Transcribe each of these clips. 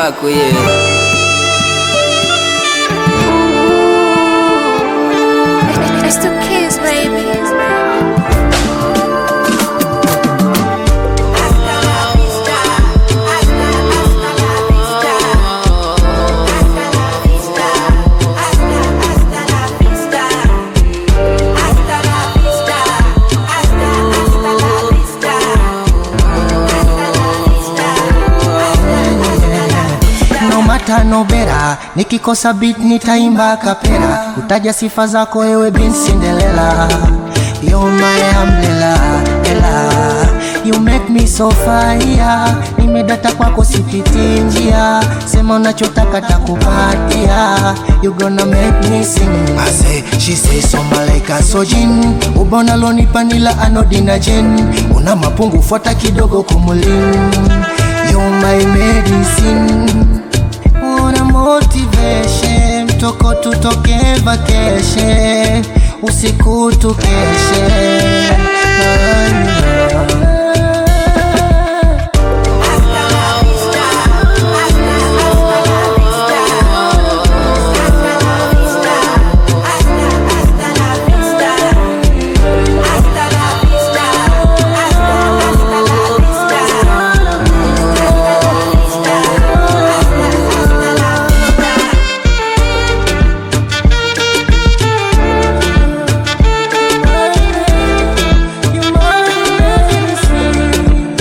yako yeah. It's the kids, baby. no mata no bera nikikosa beat nitaimba kapera utaja sifa zako ewe bin Cinderella You're my umbrella ela You make me so fire Nimedata kwako sipiti njia Sema unachotaka takupatia You gonna make me sing I say, she say so malaika sojin Ubona lonipa nila anodina jen Una mapungu fuata kidogo kumulin You're my medicine Una motivation Toko tutoke vacation Usiku tukeshe You're my medicine.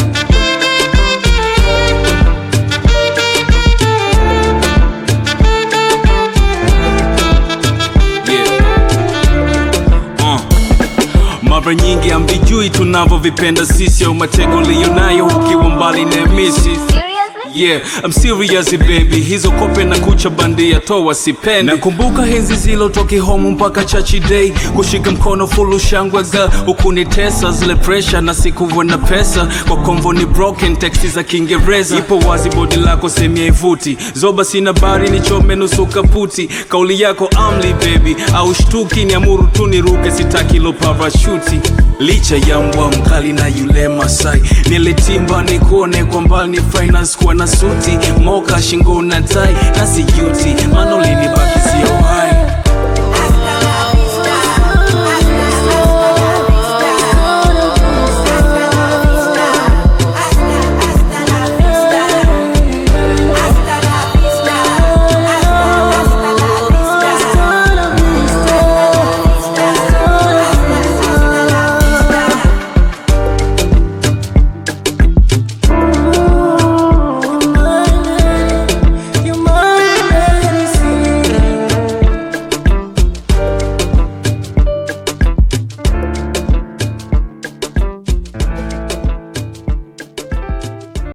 Yeah. Uh. Mara nyingi ambijui tunavyovipenda sisi au matego liyonayo ukiwa mbali na misi Yeah, I'm serious baby, hizo kope na kucha bandia toa sipendi. Nakumbuka henzi zilotoki home mpaka chachi day, kushika mkono fulu shangwe girl, ukunitesa zile pressure na sikuwa na pesa, kwa konvo ni broken texti za Kiingereza. Ipo wazi bodi lako semia ivuti, zoba sina bari nichome nusu kaputi, kauli yako amli baby, au shtuki ni amuru tu niruke, sitaki lo parashuti licha ya mbwa mkali na yule Masai nilitimba nikuone kwa mbali ni finance kuwa na suti moka shingo na tai na sijuti maana ulinibaki sio